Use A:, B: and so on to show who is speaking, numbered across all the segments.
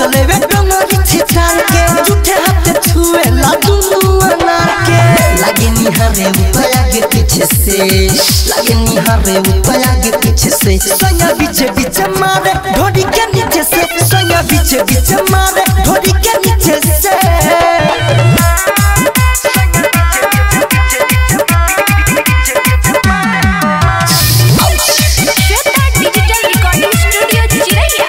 A: मचले वे डोंगरी छितार के झूठे हाथ छुए ला दुनु अनार के लागे निहारे ऊपर आगे पीछे से लागे निहारे ऊपर आगे पीछे से सोया बीचे बीचे मारे ढोड़ी के नीचे से सोया बीचे बीचे मारे ढोड़ी के नीचे से
B: श्वेता डिजिटल रिकॉर्डिंग स्टूडियो चिरैया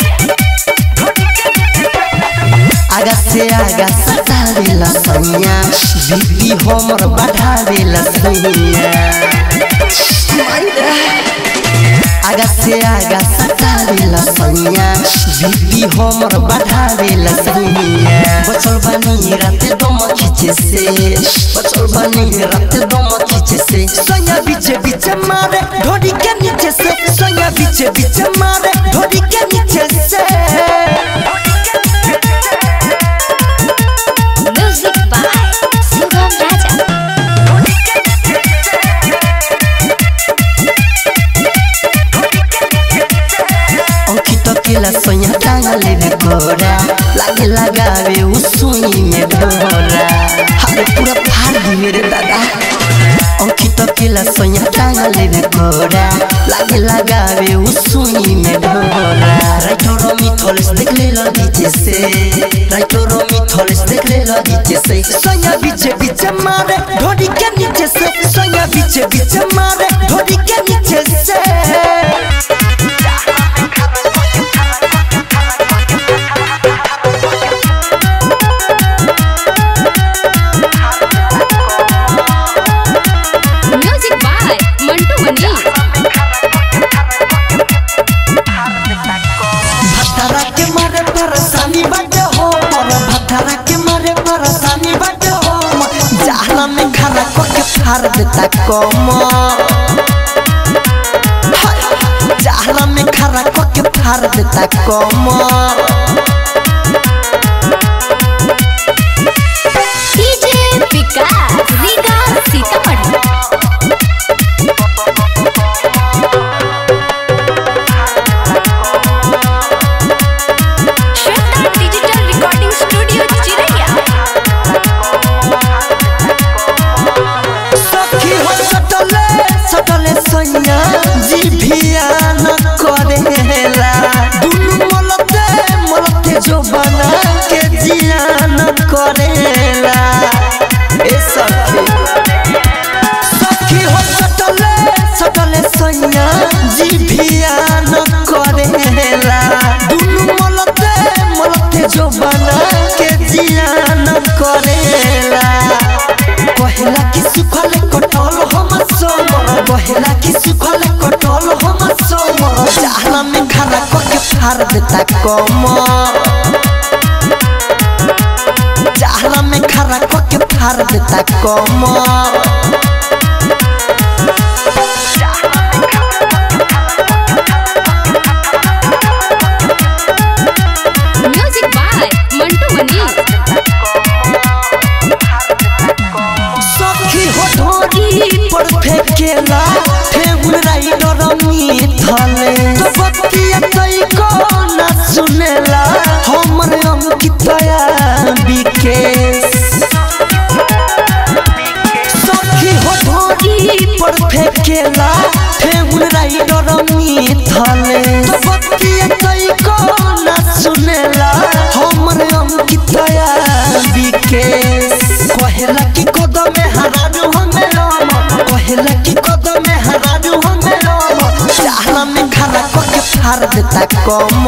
A: आगा से आगा सतावेला सैया बीपी हमर बढ़ावेला सैया आगा से आगा सतावेला सैया बीपी हमर बढ़ावेला सैया बचल बानी राते दम खींचे से बचल बानी राते दम खींचे से सैया बीचे बीचे मारे ढोड़ी के नीचे से सैया बीचे बीचे मारे ढोड़ी के नीचे से
B: म्यूजिक बाय शुभम राजा
A: अंकित केला सोया टांगा लेवे कोरा लागे लगावे उ सुई में डोरा हरे पूरा फाड़ दी मेरे दादा अंकित केला सोया टांगा लेवे कोरा लागे लगावे उ सुई में डोरा राइटो रोमी थोलेस देख ले लो नीचे से राइटो रोमी थोलेस देख ले लो नीचे से सोया बीचे बीचे मारे ढोड़ी के नीचे से सोया बीचे बीचे मारे ढोड़ी के नीचे से
B: म्यूजिक बाय मंटू मनी
A: भटरा के मारे परेशानी बाटे हो पर भटरा के मारे परेशानी बाटे हो जहला में खाना को के फाड़ देता कम जहला में खाना को के फाड़ देता कम
B: DJ Vikas Riga Sitamarhi Shweta digital recording studio चिरैया
A: सखी हो सटले सटले सैया जी भिया न करेला दुनु मलते मलते जो बना के जिया न करेला ए सखी सखी हो सटले सटले सैया जी भिया न करेला दुनु मलते मलते जो बना के जिया न करेला कहेला कि सुखल कटल हम सोम कहेला कि सुखल कटल हम सोम जहला में खाना को के फाड़ देता कम जहला में खाना को के फाड़ देता कम
B: म्यूजिक बाय मंटू मनी
A: सखी हो ढोरी पर फेंकेला ठेहुन राइडर मिथले तो बतिया कई को ना सुनेला हमर अंकितया विकेश सखी हो ढोरी पर फेंकेला ठेहुन राइडर मिथले तो बतिया कई को ना सुनेला हमर अंकितया विकेश कहेला कि कदम में हराजू हमें राम कहेला कि कदम में हराजू हमें राम चाहला में खाना को के फाड़ देता कम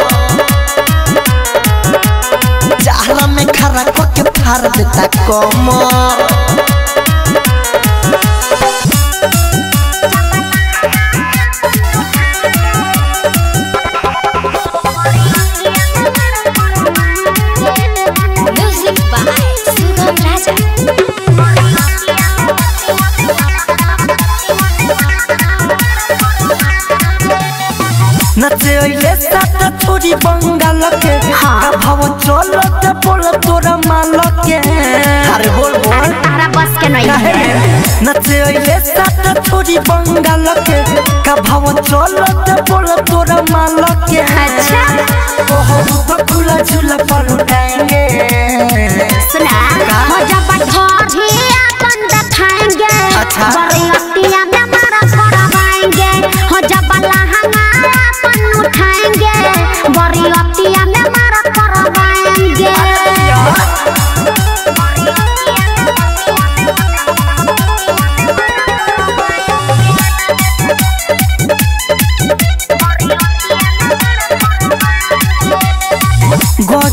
A: चाहला में खाना को के फाड़ देता कम
B: म्यूजिक बाय शुभम राजा
A: नचे ओइले सात छोरी बंगाल के का भाव चलत बोल तोरा माल के अरे बोल बोल
B: तारा बस के नहीं
A: काहे
B: है
A: नचे ओइले सात छोरी बंगाल के का भाव चलत बोल तोरा माल के
B: अच्छा
A: ओहो तो खुला झूला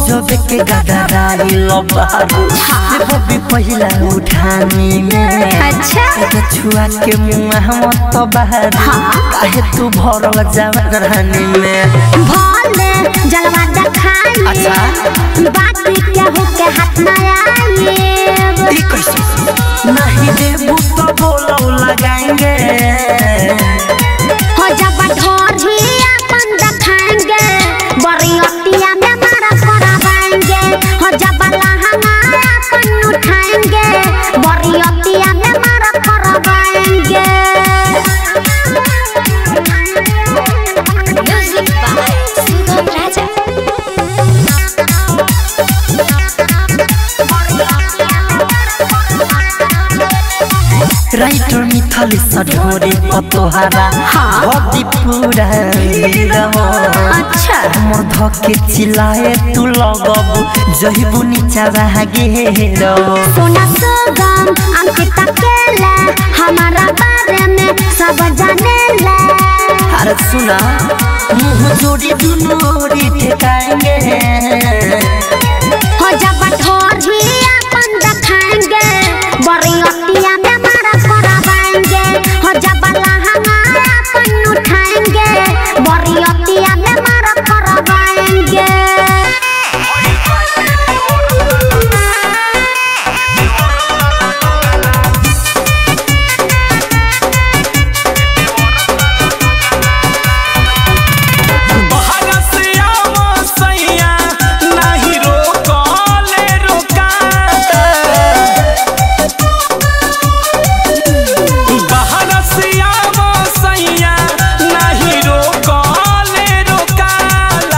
A: गजब के गदराई लबारू रे बबी पहिला उठानी में
B: अच्छा
A: एगो छुआ के मुंह मत बहारू काहे तू भरल जवानी में
B: भोले जलवा दिखाई
A: अच्छा
B: बाकी केहू के हाथ न आए
A: ई कैसे नहीं देबू तो बोलो लगाएंगे
B: हो जब ढोरी अपन दिखाएंगे बरियतिया में मारा करावाएंगे हो जब लहंगा अपन उठाएंगे बरियतिया में मारा करावाएंगे music by Sugam Raja
A: writer मिथली सढोरे पतोहारा भदी पूरा गिरहो
B: अच्छा
A: हमर धके चिल्लाए तू लगबू जहिबू नीचा भागे रो
B: सोना सुगम अंकित अकेला हमारा बारे में सब जानेला
A: अरे सुना मुंह जोड़ी दुनोरी ठेकाएंगे
B: हो जब ढोरी अपन दिखाएंगे बरियतिया में मारा करावाएंगे हो जब लहंगा अपन उठाएंगे बरियतिया में मारा करावाएंगे
C: बहरसिया मसैया नाही रोकले रोकाता बहरसिया मसैया नाही रोकले रोकाला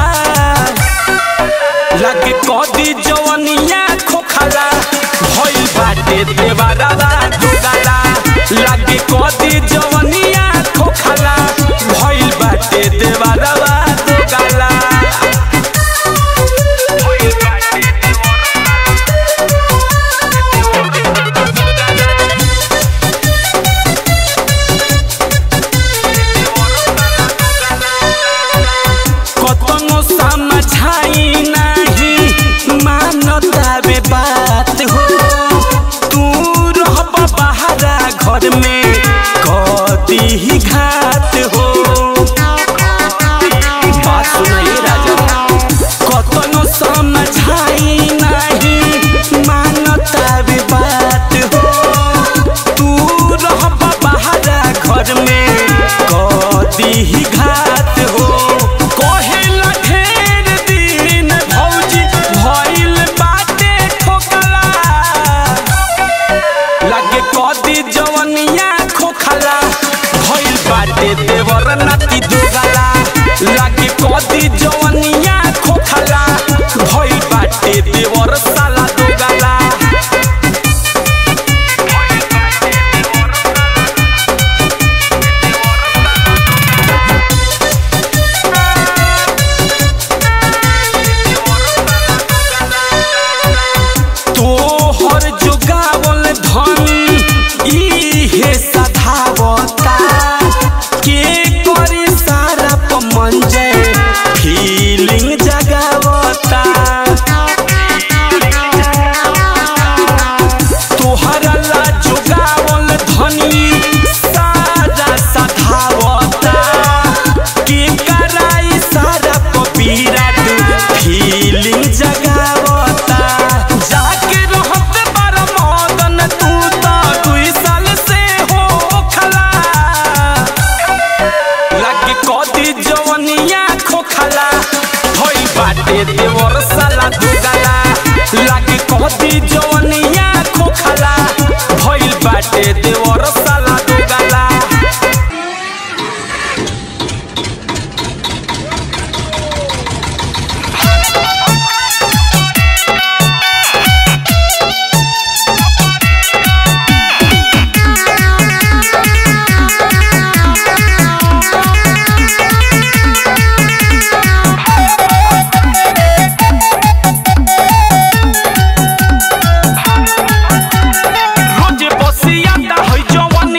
C: लगे कदी जवनिया खोखला भइल बाटे देवारा दुगाला लगे कदी जवनिया खोखला भइल बाटे देवारा दुगाला भइल बाटे कतनो समझाई नहीं मानता बे बात हो तू रहब बहारा घर में कदी ही घात हो बात सुनाइए राजा कतनो समझाई नहीं मानता बे बात हो तू रहब बहारा घर में कदी ही घात हो कहेला ढेर दिन भौजी भइल बाटे ठोकला लगे कदी जवनिया खोखला भइल बाटे देवर नाती दुगला लगे कदी जवनिया खोखला भइल बाटे देवर साला दुगला तोहर जुगावल धन इहे सधावता के करे सारा पमंजे फीलिंग जगावता तोहरा ला जुगावल धनी सारा सधावता के कराई सारा पपीरा फीलिंग जगावता जाके रहत बार मदन तू तो दुई साल से हो खला लगे कदी जवनिया खोखला होई बाटे देवर साला दुगला लगे कदी जवनिया खोखला भइल बाटे देवर साला दुगला रोजे बसियाता है जवानी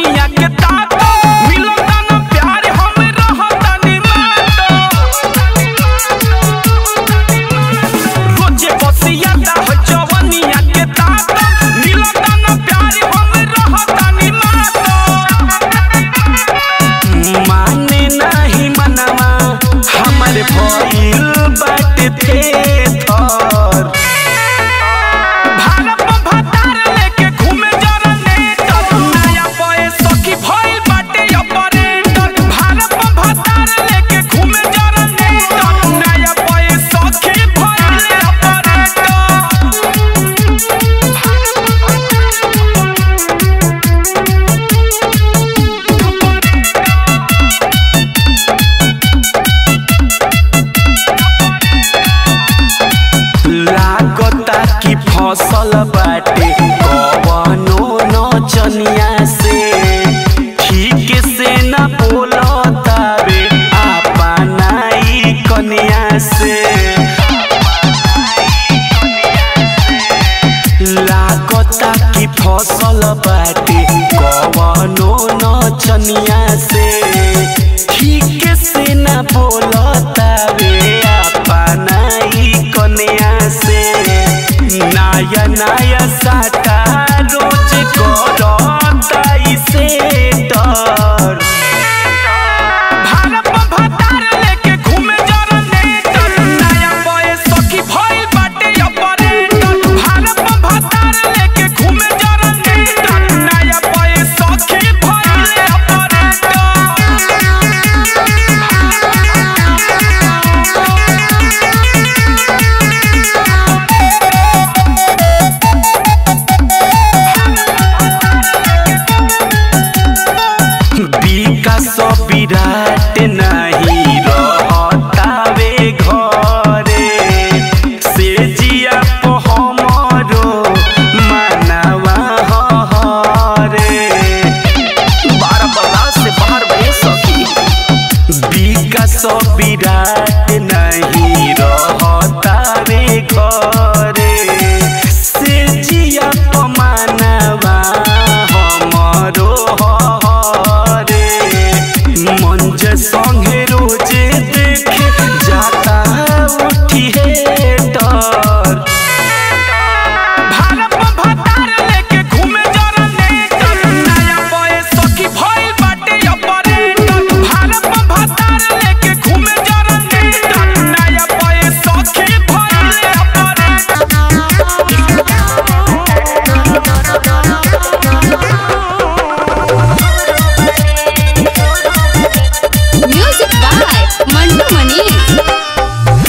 C: फसल बाटे कवनो नचनिया से ठीक से न बोलतावे अपनाई कनिया से लागता कि फसल बाटे कवनो नचनिया से ठीक से न बोलतावे अपनाई कनिया से नया नया साटा रोज करता इसे डर भारत में भतार लेके घूमे जनरेटर नया बॉयस सखी भइल बाटे ऑपरेटर भारत में भतार लेके घूमे जनरेटर नया बॉयस सखी भइल विकास विराट नहीं रहतावे घरे से जिया po हमरो मानवा हरे बारह बरस से बाहर बहे सखी विकास विराट नहीं रहतावे घरे से जिया po मानवा हमरो हरे मंज संगे रोजे देखे जाता उठी है डर भारत में भतार लेके घूमे जनरेटर नया बॉयस सखी भइल बाटे ऑपरेटर भारत में भतार लेके घूमे जनरेटर नया बॉयस सखी भइल operator
B: music by Mantu Mani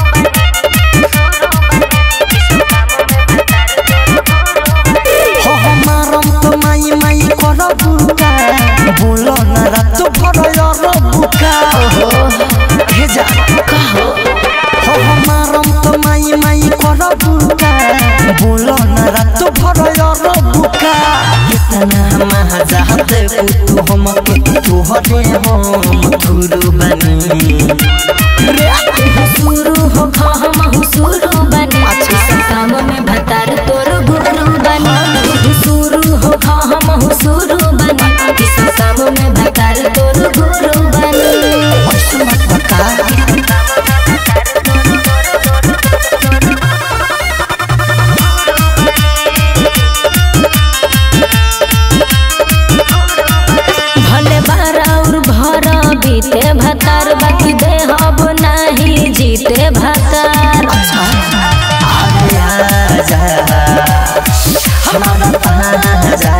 A: हो हमारम तो माई माई कर बुका बोलो ना रात भर यार बुका हे जा कहो हो हमारम तो माई माई कर बुका बोलो ना रात भर यार बुका इतना महाजा दे तू हम के तू हरे हम गुरु बनी रे
B: शुरू हो हम शुरू बने सब काम में भतार तोर गुरु बने शुरू हो हम शुरू बने सब काम में भतार तोर गुरु बने
A: ऐसा मत बता
B: भले बारा और भरा बीते भतार बाकी दे हब नाही जीते भतार
A: अरे आजा हमारा ताजा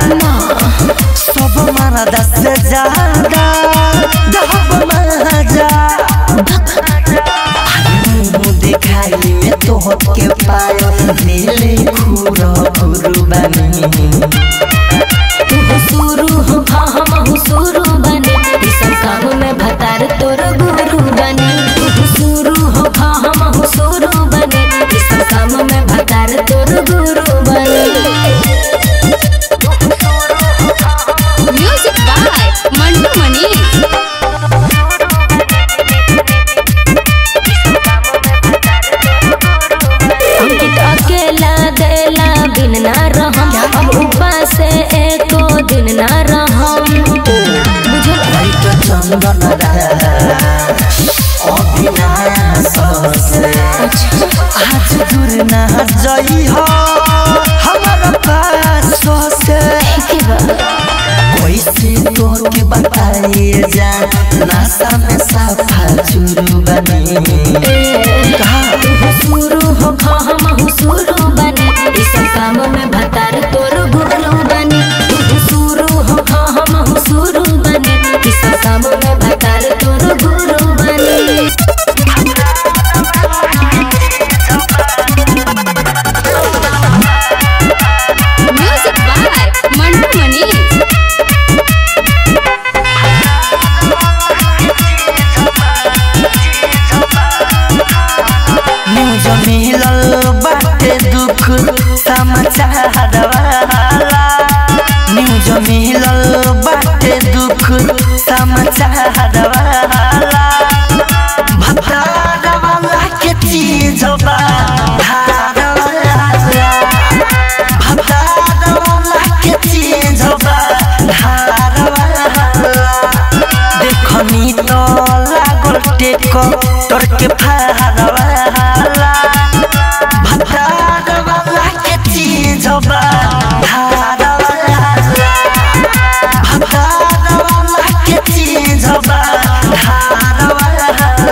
A: सब मारा दस से ज्यादा दहब मजा मुंह दिखाई में तो के पायो नीले खूरो खूरू बनी
B: तू शुरू हो हम शुरू बने ई सब काम में भतार तोर गुरु बने तू शुरू हो हम शुरू बने ई सब काम में भतार तोर गुरु बने म्यूजिक बाय मंटू मनी अंकित अकेला देला बिन ना रहम अब उपास से एको दिन ना रहम बुझल
A: लाइट चंदन अभिनाश आज दूर ना जई हो हमारा पास से
B: के बा
A: कैसे तो के बताइए जा नासा में साफा चुरू बनी
B: तू शुरू हो हम शुरू बने ई सब काम में भतार तोर गुरु बने तू शुरू हो हम शुरू बने ई सब काम में भतार तोर गुरु बने music by Mantu Mani
A: news समाचार वाला न्यूज मिलल बाटे दुख समाचार वाला भतार वाला के चीज बा धार वाला भतार वाला के चीज बा धार वाला देखनी तो लागल टेक तोर के फार वाला भतार वाला के चीज बा धार वाला भतार वाला के चीज बा धार वाला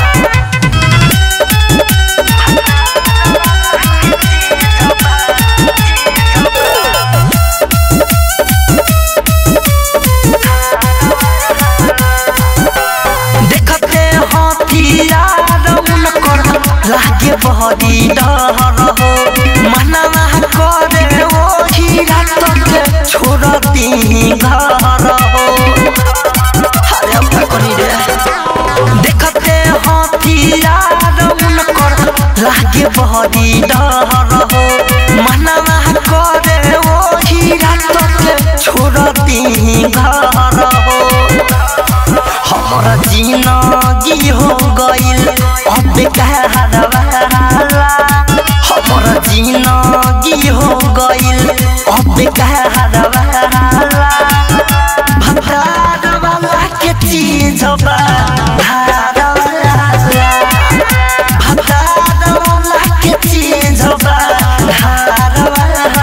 A: देखते हथियार उनकर लागे बहरी डर हो मनवा करे वो हीरा तक छोड़ती घर हो अरे अब का करी रे देखते हथियार उनकर लागे बहरी डर हो मनवा करे वो हीरा तक छोड़ती घर हो हमारा जिंदगी हो गइल अब कहर वाला हमारा जिंदगी हो गइल अब कहर वाला भतार वाला के चीज बा धार वाला भतार वाला के चीज बा धार वाला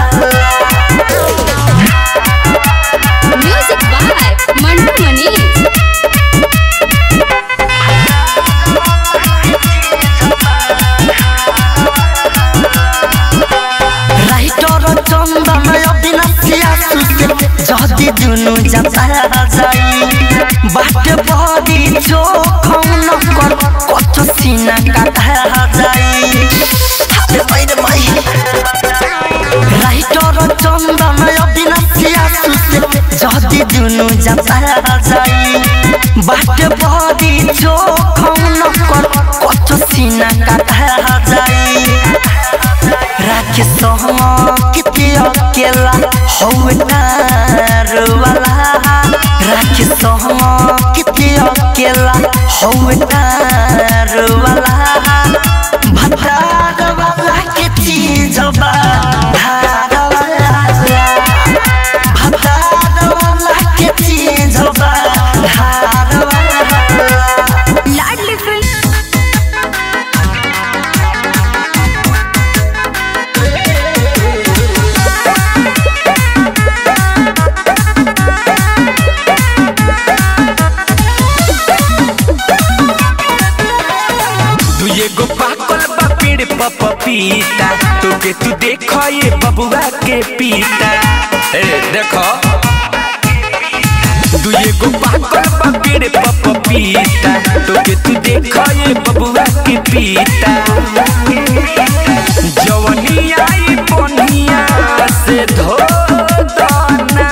B: music by Mantu Manish
A: writer Chandan अविनाशिया सुसे जति जुनु जाता जाई बाटे बडी चोखौन कर कत सिना काटा जाई हाते पैरे मै राइटर चन्दन अविनाशिया सुसे जति जुनु जाता जाई बाटे बडी चोखौन कर कत सिना काटा जाई राखे सहम किते अकेला हौनार वाला राखे सहम किते अकेला हौनार वाला भतार वाला के चीज बा धार वाला भतार वाला के चीज बा धार वाला
B: लाडली फिल्म
C: तू एगो पाकल बा पेड़ पर पपीता तोके तू देखो ये बबुआ के पीता ए देखो तू एगो पाकल बा पेड़ पर पपीता तोके तू देखो ये बबुआ के पीता जवनी आई बनिया से धो दना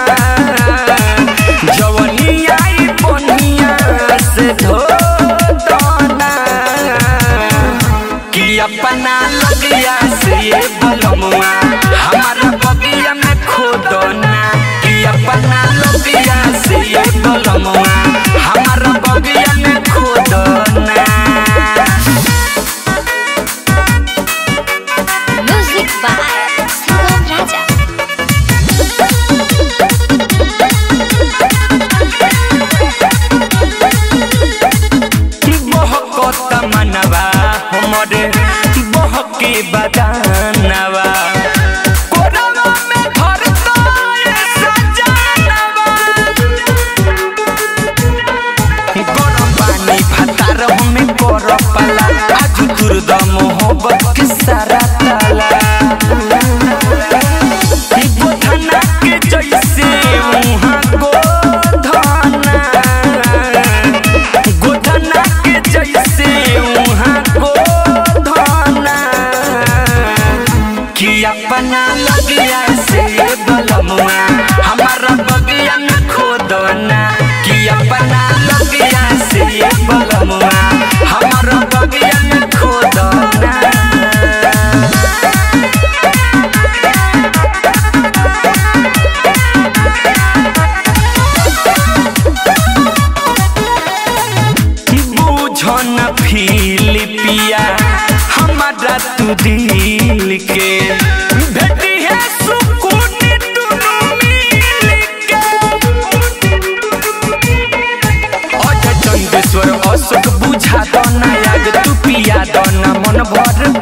C: जवनी आई बनिया से धो दना कि अपना लगिया से ये बलमुआ हमारा बगिया में खोदना कि अपना लगिया से ये बलमुआ हमारा बगिया में खोदना
B: म्यूजिक बाय सुगम राजा
C: बहकत मनवा हमरे बहके बदानवा कोरवा में धरता ये सजानवा गरम पानी भातार हमें कर पाला आज दुर्द मोहब्बत के सारा ताला गोधना के जैसे मुहा गोधना गोधना के जैसे वहाँ गोधना कि अपना लगिया से बलमुआ हमारा बगिया में खोदना कि अपना लगिया से बलमुआ हमारा बगिया में खोदना दिल के भेटी है सुकून दुनू मिल के अजय चंदेश्वर अशोक बुझा दो ना याद तू पिया दो ना मन भर